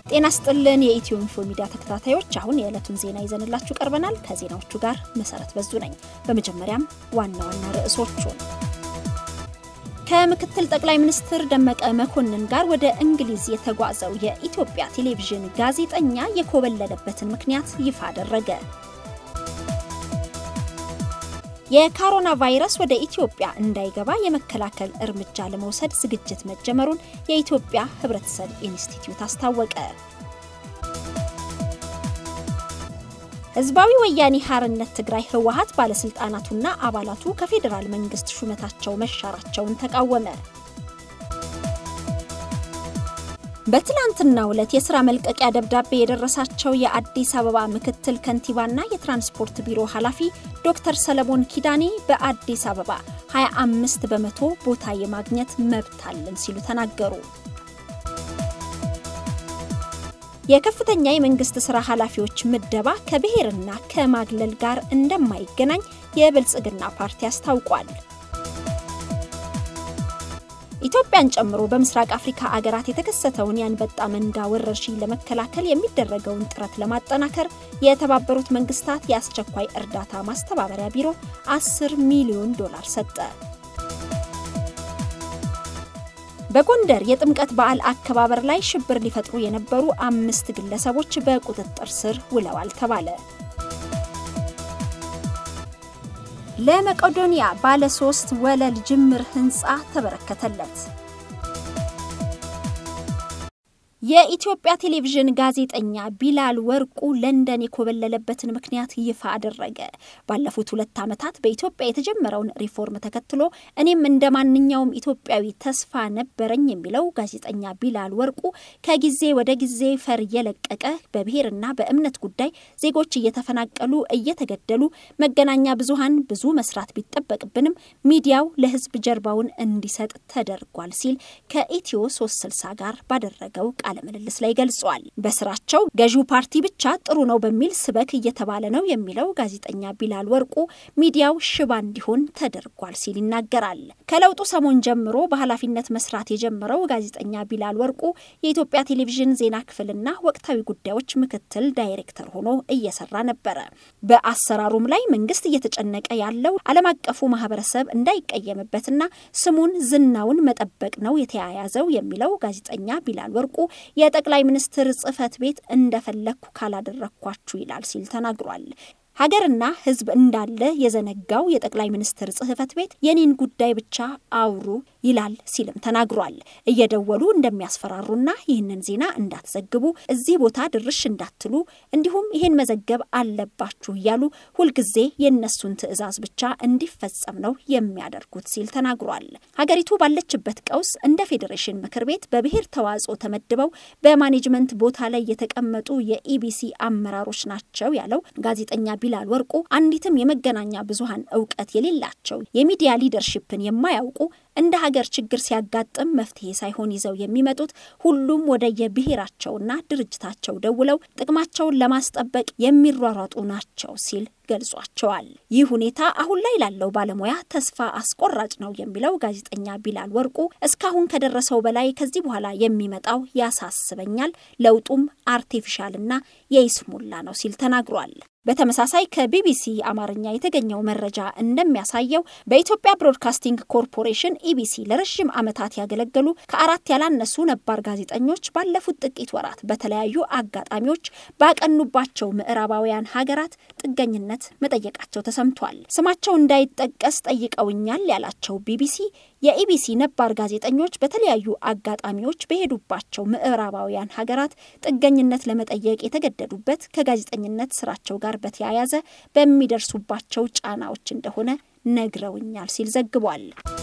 ጤና ስጥልን የኢትዮ ኢንፎ ሚዲያ ተከታታዮች፣ አሁን የዕለቱን ዜና ይዘንላችሁ ቀርበናል። ከዜናዎቹ ጋር መሰረት በዙ ነኝ። በመጀመሪያም ዋና ዋና ርዕሶቹን ከምክትል ጠቅላይ ሚኒስትር ደመቀ መኮንን ጋር ወደ እንግሊዝ የተጓዘው የኢትዮጵያ ቴሌቪዥን ጋዜጠኛ የኮበለለበትን ምክንያት ይፋ አደረገ። የኮሮና ቫይረስ ወደ ኢትዮጵያ እንዳይገባ የመከላከል እርምጃ ለመውሰድ ዝግጅት መጀመሩን የኢትዮጵያ ሕብረተሰብ ኢንስቲትዩት አስታወቀ። ህዝባዊ ወያኔ ሓርነት ትግራይ ህወሓት ባለስልጣናቱና አባላቱ ከፌዴራል መንግስት ሹመታቸው መሻራቸውን ተቃወመ። በትላንትናው ዕለት የስራ መልቀቂያ ደብዳቤ የደረሳቸው የአዲስ አበባ ምክትል ከንቲባና የትራንስፖርት ቢሮ ኃላፊ ዶክተር ሰለሞን ኪዳኔ በአዲስ አበባ 25 በመቶ ቦታ የማግኘት መብት አለን ሲሉ ተናገሩ። የከፍተኛ የመንግስት ስራ ኃላፊዎች ምደባ ከብሔርና ከማግለል ጋር እንደማይገናኝ የብልጽግና ፓርቲ አስታውቋል። ኢትዮጵያን ጨምሮ በምስራቅ አፍሪካ አገራት የተከሰተውን የአንበጣ መንጋ ወረርሽኝ ለመከላከል የሚደረገውን ጥረት ለማጠናከር የተባበሩት መንግስታት የአስቸኳይ እርዳታ ማስተባበሪያ ቢሮ 10 ሚሊዮን ዶላር ሰጠ። በጎንደር የጥምቀት በዓል አከባበር ላይ ሽብር ሊፈጥሩ የነበሩ አምስት ግለሰቦች በቁጥጥር ስር ውለዋል ተባለ። ለመቄዶንያ ባለ ሶስት ወለል ጅምር ህንፃ ተበረከተለት። የኢትዮጵያ ቴሌቪዥን ጋዜጠኛ ቢላል ወርቁ ለንደን የኮበለለበትን ምክንያት ይፋ አደረገ። ባለፉት ሁለት ዓመታት በኢትዮጵያ የተጀመረውን ሪፎርም ተከትሎ እኔም እንደ ማንኛውም ኢትዮጵያዊ ተስፋ ነበረኝ የሚለው ጋዜጠኛ ቢላል ወርቁ ከጊዜ ወደ ጊዜ ፈር እየለቀቀ በብሔርና በእምነት ጉዳይ ዜጎች እየተፈናቀሉ እየተገደሉ፣ መገናኛ ብዙሃን ብዙ መስራት ቢጠበቅብንም ሚዲያው ለህዝብ ጀርባውን እንዲሰጥ ተደርጓል ሲል ከኢትዮ 360 ጋር ባደረገው ቃለ ምልልስ ላይ ገልጿል። በስራቸው ገዢው ፓርቲ ብቻ ጥሩ ነው በሚል ስበክ እየተባለ ነው የሚለው ጋዜጠኛ ቢላል ወርቁ ሚዲያው ሽባ እንዲሆን ተደርጓል ሲል ይናገራል። ከለውጡ ሰሞን ጀምሮ በኃላፊነት መስራት የጀመረው ጋዜጠኛ ቢላል ወርቁ የኢትዮጵያ ቴሌቪዥን ዜና ክፍልና ወቅታዊ ጉዳዮች ምክትል ዳይሬክተር ሆኖ እየሰራ ነበረ። በአሰራሩም ላይ መንግስት እየተጨነቀ ያለው ዓለም አቀፉ ማህበረሰብ እንዳይቀየምበትና ስሙን ዝናውን መጠበቅ ነው የተያያዘው የሚለው ጋዜጠኛ ቢላል ወርቁ የጠቅላይ ሚኒስትር ጽህፈት ቤት እንደፈለግኩ ካላደረግኳችሁ ይላል ሲል ተናግሯል። ሀገርና ሕዝብ እንዳለ የዘነጋው የጠቅላይ ሚኒስትር ጽህፈት ቤት የኔን ጉዳይ ብቻ አውሩ ይላል ሲልም ተናግሯል። እየደወሉ እንደሚያስፈራሩና ይህንን ዜና እንዳትዘግቡ፣ እዚህ ቦታ ድርሽ እንዳትሉ፣ እንዲሁም ይህን መዘገብ አለባችሁ እያሉ ሁልጊዜ የእነሱን ትዕዛዝ ብቻ እንዲፈጸም ነው የሚያደርጉት ሲል ተናግሯል። ሀገሪቱ ባለችበት ቀውስ እንደ ፌዴሬሽን ምክር ቤት በብሔር ተዋጽኦ ተመድበው በማኔጅመንት ቦታ ላይ የተቀመጡ የኢቢሲ አመራሮች ናቸው ያለው ጋዜጠኛ ቢላል ወርቁ አንዲትም የመገናኛ ብዙሃን እውቀት የሌላቸው የሚዲያ ሊደርሺፕን የማያውቁ እንደ ሀገር ችግር ሲያጋጥም መፍትሄ ሳይሆን ይዘው የሚመጡት ሁሉም ወደ የብሔራቸውና ድርጅታቸው ደውለው ጥቅማቸውን ለማስጠበቅ የሚሯሯጡ ናቸው ሲል ገልጿቸዋል። ይህ ሁኔታ አሁን ላይ ላለው ባለሙያ ተስፋ አስቆራጭ ነው የሚለው ጋዜጠኛ ቢላል ወርቁ እስካሁን ከደረሰው በላይ ከዚህ በኋላ የሚመጣው ያሳስበኛል፣ ለውጡም አርቴፊሻልና የይስሙላ ነው ሲል ተናግሯል። በተመሳሳይ ከቢቢሲ አማርኛ የተገኘው መረጃ እንደሚያሳየው በኢትዮጵያ ብሮድካስቲንግ ኮርፖሬሽን ኢቢሲ ለረዥም ዓመታት ያገለገሉ ከአራት ያላነሱ ነባር ጋዜጠኞች ባለፉት ጥቂት ወራት በተለያዩ አጋጣሚዎች ባቀኑባቸው ምዕራባውያን ሀገራት ጥገኝነት መጠየቃቸው ተሰምቷል። ስማቸው እንዳይጠቀስ ጠይቀውኛል ያላቸው ቢቢሲ የኢቢሲ ነባር ጋዜጠኞች በተለያዩ አጋጣሚዎች በሄዱባቸው ምዕራባውያን ሀገራት ጥገኝነት ለመጠየቅ የተገደዱበት ከጋዜጠኝነት ስራቸው ጋር በተያያዘ በሚደርሱባቸው ጫናዎች እንደሆነ ነግረውኛል ሲል ዘግቧል።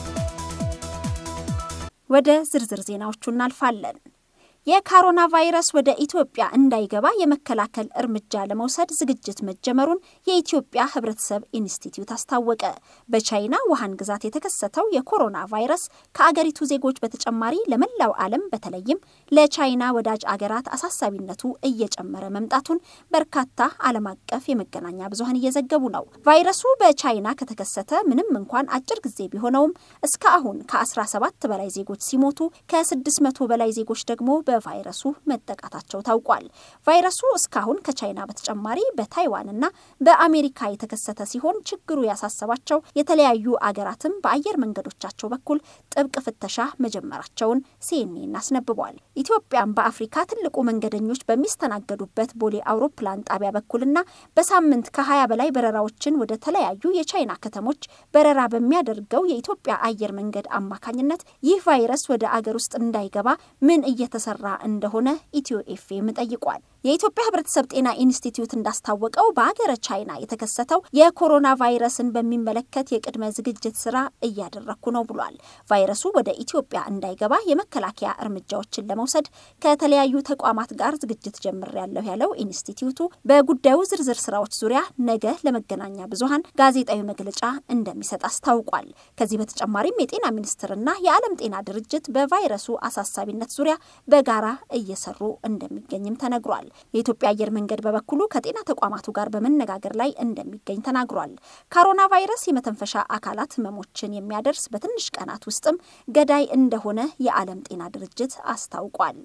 ወደ ዝርዝር ዜናዎቹ እናልፋለን። የኮሮና ቫይረስ ወደ ኢትዮጵያ እንዳይገባ የመከላከል እርምጃ ለመውሰድ ዝግጅት መጀመሩን የኢትዮጵያ ሕብረተሰብ ኢንስቲትዩት አስታወቀ። በቻይና ውሃን ግዛት የተከሰተው የኮሮና ቫይረስ ከአገሪቱ ዜጎች በተጨማሪ ለመላው ዓለም በተለይም ለቻይና ወዳጅ አገራት አሳሳቢነቱ እየጨመረ መምጣቱን በርካታ ዓለም አቀፍ የመገናኛ ብዙኃን እየዘገቡ ነው። ቫይረሱ በቻይና ከተከሰተ ምንም እንኳን አጭር ጊዜ ቢሆነውም እስከ አሁን ከ17 በላይ ዜጎች ሲሞቱ ከ600 በላይ ዜጎች ደግሞ በቫይረሱ መጠቃታቸው ታውቋል። ቫይረሱ እስካሁን ከቻይና በተጨማሪ በታይዋንና በአሜሪካ የተከሰተ ሲሆን ችግሩ ያሳሰባቸው የተለያዩ አገራትም በአየር መንገዶቻቸው በኩል ጥብቅ ፍተሻ መጀመራቸውን ሲኤንኤን አስነብቧል። ኢትዮጵያም በአፍሪካ ትልቁ መንገደኞች በሚስተናገዱበት ቦሌ አውሮፕላን ጣቢያ በኩልና በሳምንት ከ20 በላይ በረራዎችን ወደ ተለያዩ የቻይና ከተሞች በረራ በሚያደርገው የኢትዮጵያ አየር መንገድ አማካኝነት ይህ ቫይረስ ወደ አገር ውስጥ እንዳይገባ ምን እየተሰራ እንደሆነ ኢትዮ ኤፍኤም ጠይቋል። የኢትዮጵያ ሕብረተሰብ ጤና ኢንስቲትዩት እንዳስታወቀው በሀገረ ቻይና የተከሰተው የኮሮና ቫይረስን በሚመለከት የቅድመ ዝግጅት ስራ እያደረግኩ ነው ብሏል። ቫይረሱ ወደ ኢትዮጵያ እንዳይገባ የመከላከያ እርምጃዎችን ለመውሰድ ከተለያዩ ተቋማት ጋር ዝግጅት ጀምሬያለሁ ያለው ኢንስቲትዩቱ በጉዳዩ ዝርዝር ስራዎች ዙሪያ ነገ ለመገናኛ ብዙኃን ጋዜጣዊ መግለጫ እንደሚሰጥ አስታውቋል። ከዚህ በተጨማሪም የጤና ሚኒስቴርና የዓለም ጤና ድርጅት በቫይረሱ አሳሳቢነት ዙሪያ በጋራ እየሰሩ እንደሚገኝም ተነግሯል። የኢትዮጵያ አየር መንገድ በበኩሉ ከጤና ተቋማቱ ጋር በመነጋገር ላይ እንደሚገኝ ተናግሯል። ኮሮና ቫይረስ የመተንፈሻ አካላት ህመሞችን የሚያደርስ በትንሽ ቀናት ውስጥም ገዳይ እንደሆነ የዓለም ጤና ድርጅት አስታውቋል።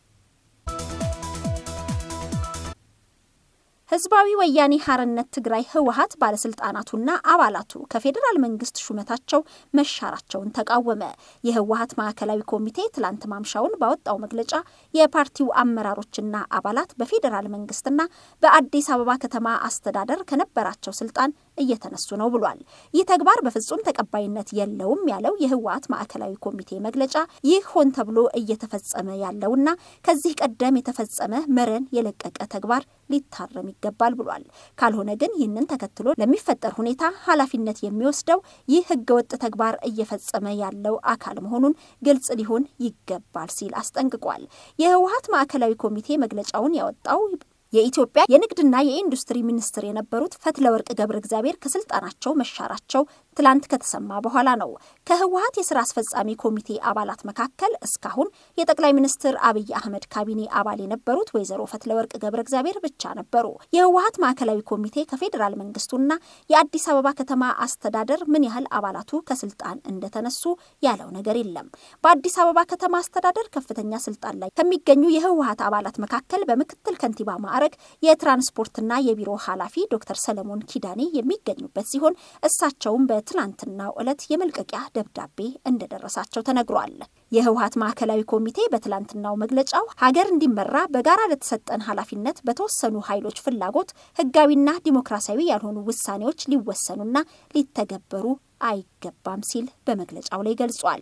ህዝባዊ ወያኔ ሀርነት ትግራይ ህወሀት ባለስልጣናቱና አባላቱ ከፌዴራል መንግስት ሹመታቸው መሻራቸውን ተቃወመ። የህወሀት ማዕከላዊ ኮሚቴ ትላንት ማምሻውን ባወጣው መግለጫ የፓርቲው አመራሮችና አባላት በፌዴራል መንግስትና በአዲስ አበባ ከተማ አስተዳደር ከነበራቸው ስልጣን እየተነሱ ነው ብሏል። ይህ ተግባር በፍጹም ተቀባይነት የለውም ያለው የህወሀት ማዕከላዊ ኮሚቴ መግለጫ ይህ ሆን ተብሎ እየተፈጸመ ያለውና ከዚህ ቀደም የተፈጸመ መረን የለቀቀ ተግባር ሊታረም ይገባል ብሏል። ካልሆነ ግን ይህንን ተከትሎ ለሚፈጠር ሁኔታ ኃላፊነት የሚወስደው ይህ ህገወጥ ተግባር እየፈጸመ ያለው አካል መሆኑን ግልጽ ሊሆን ይገባል ሲል አስጠንቅቋል። የህወሀት ማዕከላዊ ኮሚቴ መግለጫውን ያወጣው የኢትዮጵያ የንግድና የኢንዱስትሪ ሚኒስትር የነበሩት ፈትለወርቅ ገብረ እግዚአብሔር ከስልጣናቸው መሻራቸው ትላንት ከተሰማ በኋላ ነው። ከህወሀት የስራ አስፈጻሚ ኮሚቴ አባላት መካከል እስካሁን የጠቅላይ ሚኒስትር አብይ አህመድ ካቢኔ አባል የነበሩት ወይዘሮ ፈትለወርቅ ገብረ እግዚአብሔር ብቻ ነበሩ። የህወሀት ማዕከላዊ ኮሚቴ ከፌዴራል መንግስቱና የአዲስ አበባ ከተማ አስተዳደር ምን ያህል አባላቱ ከስልጣን እንደተነሱ ያለው ነገር የለም። በአዲስ አበባ ከተማ አስተዳደር ከፍተኛ ስልጣን ላይ ከሚገኙ የህወሀት አባላት መካከል በምክትል ከንቲባ ማዕረግ የትራንስፖርትና የቢሮ ኃላፊ ዶክተር ሰለሞን ኪዳኔ የሚገኙበት ሲሆን እሳቸውም በትላንትናው ዕለት የመልቀቂያ ደብዳቤ እንደደረሳቸው ተነግሯል። የህወሀት ማዕከላዊ ኮሚቴ በትላንትናው መግለጫው ሀገር እንዲመራ በጋራ ለተሰጠን ኃላፊነት በተወሰኑ ኃይሎች ፍላጎት ህጋዊና ዲሞክራሲያዊ ያልሆኑ ውሳኔዎች ሊወሰኑና ሊተገበሩ አይገባም ሲል በመግለጫው ላይ ገልጿል።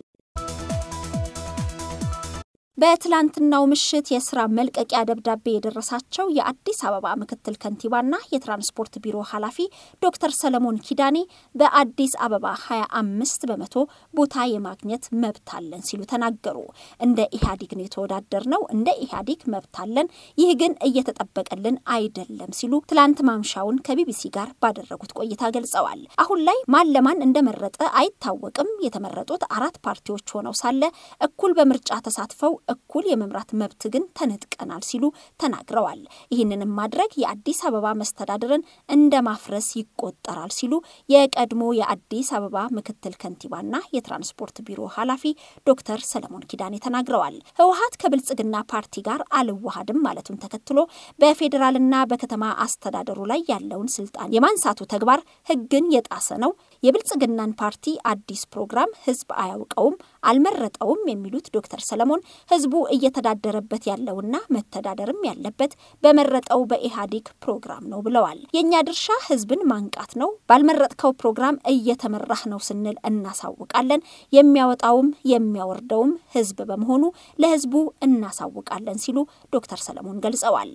በትላንትናው ምሽት የስራ መልቀቂያ ደብዳቤ የደረሳቸው የአዲስ አበባ ምክትል ከንቲባና የትራንስፖርት ቢሮ ኃላፊ ዶክተር ሰለሞን ኪዳኔ በአዲስ አበባ 25 በመቶ ቦታ የማግኘት መብት አለን ሲሉ ተናገሩ። እንደ ኢህአዴግ ነው የተወዳደር ነው፣ እንደ ኢህአዴግ መብት አለን፣ ይህ ግን እየተጠበቀልን አይደለም ሲሉ ትላንት ማምሻውን ከቢቢሲ ጋር ባደረጉት ቆይታ ገልጸዋል። አሁን ላይ ማን ለማን እንደመረጠ አይታወቅም። የተመረጡት አራት ፓርቲዎች ሆነው ሳለ እኩል በምርጫ ተሳትፈው እኩል የመምራት መብት ግን ተነጥቀናል ሲሉ ተናግረዋል። ይህንንም ማድረግ የአዲስ አበባ መስተዳድርን እንደ ማፍረስ ይቆጠራል ሲሉ የቀድሞ የአዲስ አበባ ምክትል ከንቲባና የትራንስፖርት ቢሮ ኃላፊ ዶክተር ሰለሞን ኪዳኔ ተናግረዋል። ህወሀት ከብልጽግና ፓርቲ ጋር አልዋሃድም ማለቱን ተከትሎ በፌዴራልና በከተማ አስተዳደሩ ላይ ያለውን ስልጣን የማንሳቱ ተግባር ህግን የጣሰ ነው። የብልጽግናን ፓርቲ አዲስ ፕሮግራም ህዝብ አያውቀውም፣ አልመረጠውም የሚሉት ዶክተር ሰለሞን ህዝቡ እየተዳደረበት ያለውና መተዳደርም ያለበት በመረጠው በኢህአዴግ ፕሮግራም ነው ብለዋል። የእኛ ድርሻ ህዝብን ማንቃት ነው። ባልመረጥከው ፕሮግራም እየተመራህ ነው ስንል እናሳውቃለን። የሚያወጣውም የሚያወርደውም ህዝብ በመሆኑ ለህዝቡ እናሳውቃለን ሲሉ ዶክተር ሰለሞን ገልጸዋል።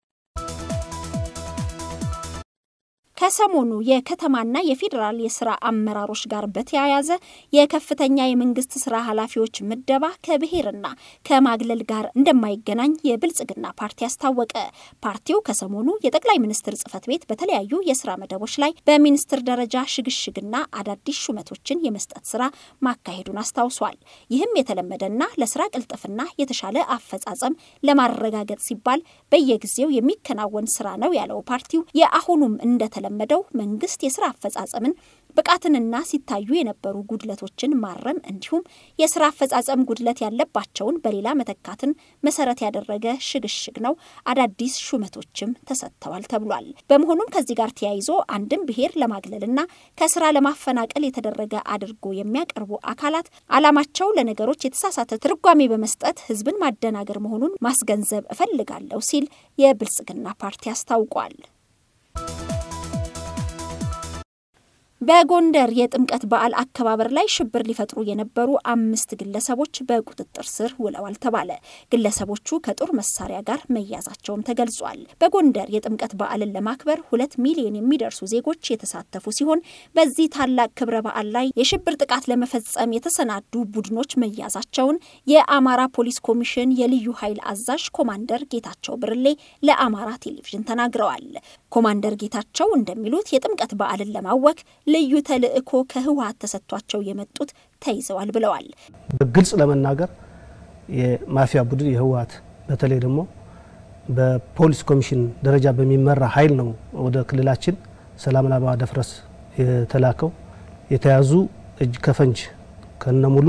ከሰሞኑ የከተማና የፌዴራል የስራ አመራሮች ጋር በተያያዘ የከፍተኛ የመንግስት ስራ ኃላፊዎች ምደባ ከብሔርና ከማግለል ጋር እንደማይገናኝ የብልጽግና ፓርቲ አስታወቀ። ፓርቲው ከሰሞኑ የጠቅላይ ሚኒስትር ጽህፈት ቤት በተለያዩ የስራ መደቦች ላይ በሚኒስትር ደረጃ ሽግሽግና አዳዲስ ሹመቶችን የመስጠት ስራ ማካሄዱን አስታውሷል። ይህም የተለመደና ለስራ ቅልጥፍና የተሻለ አፈጻጸም ለማረጋገጥ ሲባል በየጊዜው የሚከናወን ስራ ነው ያለው ፓርቲው የአሁኑም እንደተለ ለመደው መንግስት የስራ አፈጻጸምን ብቃትንና ሲታዩ የነበሩ ጉድለቶችን ማረም እንዲሁም የስራ አፈጻጸም ጉድለት ያለባቸውን በሌላ መተካትን መሰረት ያደረገ ሽግሽግ ነው። አዳዲስ ሹመቶችም ተሰጥተዋል ተብሏል። በመሆኑም ከዚህ ጋር ተያይዞ አንድም ብሔር ለማግለልና ከስራ ለማፈናቀል የተደረገ አድርጎ የሚያቀርቡ አካላት ዓላማቸው ለነገሮች የተሳሳተ ትርጓሜ በመስጠት ህዝብን ማደናገር መሆኑን ማስገንዘብ እፈልጋለሁ ሲል የብልጽግና ፓርቲ አስታውቋል። በጎንደር የጥምቀት በዓል አከባበር ላይ ሽብር ሊፈጥሩ የነበሩ አምስት ግለሰቦች በቁጥጥር ስር ውለዋል ተባለ። ግለሰቦቹ ከጦር መሳሪያ ጋር መያዛቸውም ተገልጿል። በጎንደር የጥምቀት በዓልን ለማክበር ሁለት ሚሊዮን የሚደርሱ ዜጎች የተሳተፉ ሲሆን በዚህ ታላቅ ክብረ በዓል ላይ የሽብር ጥቃት ለመፈጸም የተሰናዱ ቡድኖች መያዛቸውን የአማራ ፖሊስ ኮሚሽን የልዩ ኃይል አዛዥ ኮማንደር ጌታቸው ብርሌ ለአማራ ቴሌቪዥን ተናግረዋል። ኮማንደር ጌታቸው እንደሚሉት የጥምቀት በዓልን ለማወክ ልዩ ተልዕኮ ከህወሀት ተሰጥቷቸው የመጡት ተይዘዋል ብለዋል። በግልጽ ለመናገር የማፊያ ቡድን የህወሀት በተለይ ደግሞ በፖሊስ ኮሚሽን ደረጃ በሚመራ ኃይል ነው ወደ ክልላችን ሰላም ለማደፍረስ የተላከው። የተያዙ እጅ ከፈንጅ ከነሙሉ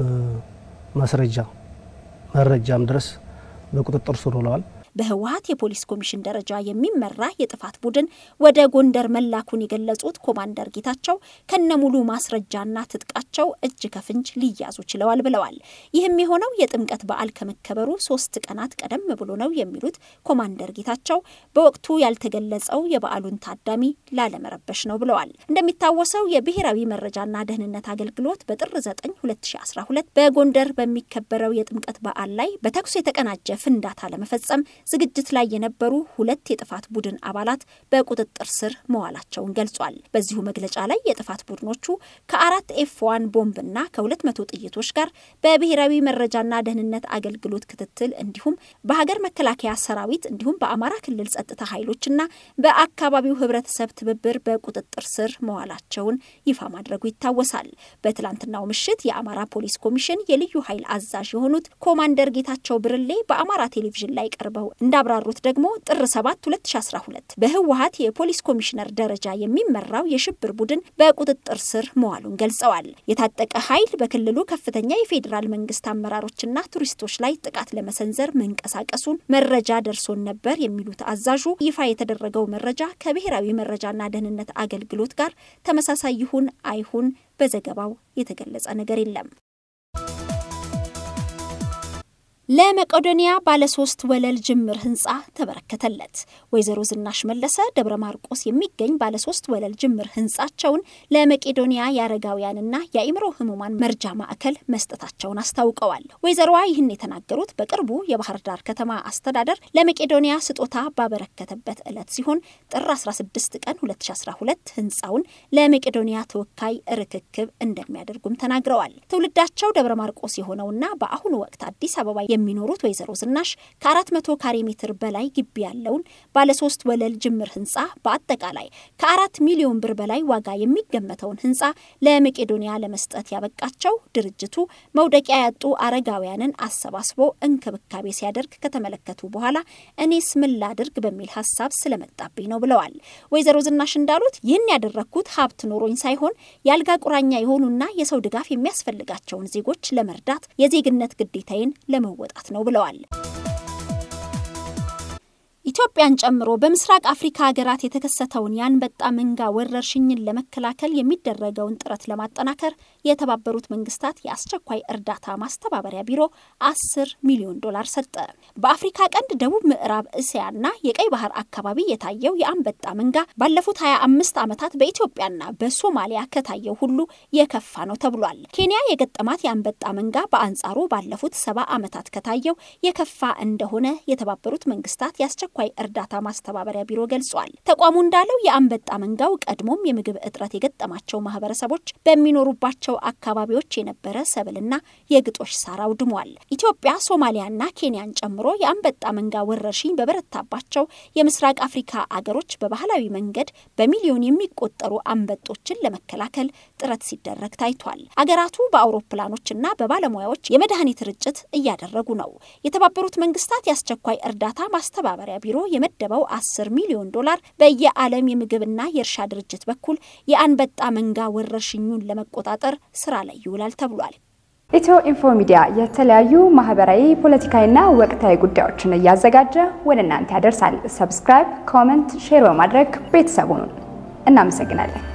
ማስረጃ መረጃም ድረስ በቁጥጥር ስር ውለዋል። በህወሀት የፖሊስ ኮሚሽን ደረጃ የሚመራ የጥፋት ቡድን ወደ ጎንደር መላኩን የገለጹት ኮማንደር ጌታቸው ከነሙሉ ማስረጃና ትጥቃቸው እጅ ከፍንጅ ሊያዙ ችለዋል ብለዋል። ይህም የሆነው የጥምቀት በዓል ከመከበሩ ሶስት ቀናት ቀደም ብሎ ነው የሚሉት ኮማንደር ጌታቸው በወቅቱ ያልተገለጸው የበዓሉን ታዳሚ ላለመረበሽ ነው ብለዋል። እንደሚታወሰው የብሔራዊ መረጃና ደህንነት አገልግሎት በጥር 9 2012 በጎንደር በሚከበረው የጥምቀት በዓል ላይ በተኩስ የተቀናጀ ፍንዳታ ለመፈጸም ዝግጅት ላይ የነበሩ ሁለት የጥፋት ቡድን አባላት በቁጥጥር ስር መዋላቸውን ገልጿል። በዚሁ መግለጫ ላይ የጥፋት ቡድኖቹ ከአራት ኤፍ ዋን ቦምብና ከሁለት መቶ ጥይቶች ጋር በብሔራዊ መረጃና ደህንነት አገልግሎት ክትትል እንዲሁም በሀገር መከላከያ ሰራዊት እንዲሁም በአማራ ክልል ጸጥታ ኃይሎችና በአካባቢው ህብረተሰብ ትብብር በቁጥጥር ስር መዋላቸውን ይፋ ማድረጉ ይታወሳል። በትላንትናው ምሽት የአማራ ፖሊስ ኮሚሽን የልዩ ኃይል አዛዥ የሆኑት ኮማንደር ጌታቸው ብርሌ በአማራ ቴሌቪዥን ላይ ቀርበው እንዳብራሩት ደግሞ ጥር 7 2012 በህወሀት የፖሊስ ኮሚሽነር ደረጃ የሚመራው የሽብር ቡድን በቁጥጥር ስር መዋሉን ገልጸዋል። የታጠቀ ኃይል በክልሉ ከፍተኛ የፌዴራል መንግስት አመራሮችና ቱሪስቶች ላይ ጥቃት ለመሰንዘር መንቀሳቀሱን መረጃ ደርሶን ነበር የሚሉት አዛዡ ይፋ የተደረገው መረጃ ከብሔራዊ መረጃና ደህንነት አገልግሎት ጋር ተመሳሳይ ይሁን አይሁን በዘገባው የተገለጸ ነገር የለም። ለመቄዶንያ ባለሶስት ወለል ጅምር ህንፃ ተበረከተለት። ወይዘሮ ዝናሽ መለሰ ደብረ ማርቆስ የሚገኝ ባለሶስት ወለል ጅምር ህንፃቸውን ለመቄዶንያ የአረጋውያንና የአእምሮ ህሙማን መርጃ ማዕከል መስጠታቸውን አስታውቀዋል። ወይዘሮዋ ይህን የተናገሩት በቅርቡ የባህር ዳር ከተማ አስተዳደር ለመቄዶንያ ስጦታ ባበረከተበት ዕለት ሲሆን ጥር 16 ቀን 2012 ህንፃውን ለመቄዶንያ ተወካይ ርክክብ እንደሚያደርጉም ተናግረዋል። ትውልዳቸው ደብረ ማርቆስ የሆነውና በአሁኑ ወቅት አዲስ አበባ የሚኖሩት ወይዘሮ ዝናሽ ከአራት መቶ ካሬ ሜትር በላይ ግቢ ያለውን ባለሶስት ወለል ጅምር ህንፃ በአጠቃላይ ከአራት ሚሊዮን ብር በላይ ዋጋ የሚገመተውን ህንፃ ለመቄዶንያ ለመስጠት ያበቃቸው ድርጅቱ መውደቂያ ያጡ አረጋውያንን አሰባስቦ እንክብካቤ ሲያደርግ ከተመለከቱ በኋላ እኔስ ምን ላድርግ በሚል ሀሳብ ስለመጣብኝ ነው ብለዋል። ወይዘሮ ዝናሽ እንዳሉት ይህን ያደረግኩት ሀብት ኖሮኝ ሳይሆን የአልጋ ቁራኛ የሆኑና የሰው ድጋፍ የሚያስፈልጋቸውን ዜጎች ለመርዳት የዜግነት ግዴታዬን ለመወ ጣት ነው ብለዋል። ኢትዮጵያን ጨምሮ በምስራቅ አፍሪካ ሀገራት የተከሰተውን የአንበጣ መንጋ ወረርሽኝን ለመከላከል የሚደረገውን ጥረት ለማጠናከር የተባበሩት መንግስታት የአስቸኳይ እርዳታ ማስተባበሪያ ቢሮ አስር ሚሊዮን ዶላር ሰጠ። በአፍሪካ ቀንድ ደቡብ ምዕራብ እስያና የቀይ ባህር አካባቢ የታየው የአንበጣ መንጋ ባለፉት 25 ዓመታት በኢትዮጵያና በሶማሊያ ከታየው ሁሉ የከፋ ነው ተብሏል። ኬንያ የገጠማት የአንበጣ መንጋ በአንጻሩ ባለፉት ሰባ ዓመታት ከታየው የከፋ እንደሆነ የተባበሩት መንግስታት የአስቸኳይ እርዳታ ማስተባበሪያ ቢሮ ገልጿል። ተቋሙ እንዳለው የአንበጣ መንጋው ቀድሞም የምግብ እጥረት የገጠማቸው ማህበረሰቦች በሚኖሩባቸው አካባቢዎች የነበረ ሰብልና የግጦሽ ሳር አውድሟል። ኢትዮጵያ፣ ሶማሊያና ኬንያን ጨምሮ የአንበጣ መንጋ ወረርሽኝ በበረታባቸው የምስራቅ አፍሪካ አገሮች በባህላዊ መንገድ በሚሊዮን የሚቆጠሩ አንበጦችን ለመከላከል ጥረት ሲደረግ ታይቷል። አገራቱ በአውሮፕላኖችና በባለሙያዎች የመድኃኒት ርጭት እያደረጉ ነው። የተባበሩት መንግስታት የአስቸኳይ እርዳታ ማስተባበሪያ ቢሮ ቢሮ የመደበው 10 ሚሊዮን ዶላር በየዓለም የምግብና የእርሻ ድርጅት በኩል የአንበጣ መንጋ ወረርሽኙን ለመቆጣጠር ስራ ላይ ይውላል ተብሏል። ኢትዮ ኢንፎ ሚዲያ የተለያዩ ማህበራዊ፣ ፖለቲካዊና ወቅታዊ ጉዳዮችን እያዘጋጀ ወደ እናንተ ያደርሳል። ሰብስክራይብ፣ ኮመንት፣ ሼር በማድረግ ቤተሰቡን እናመሰግናለን።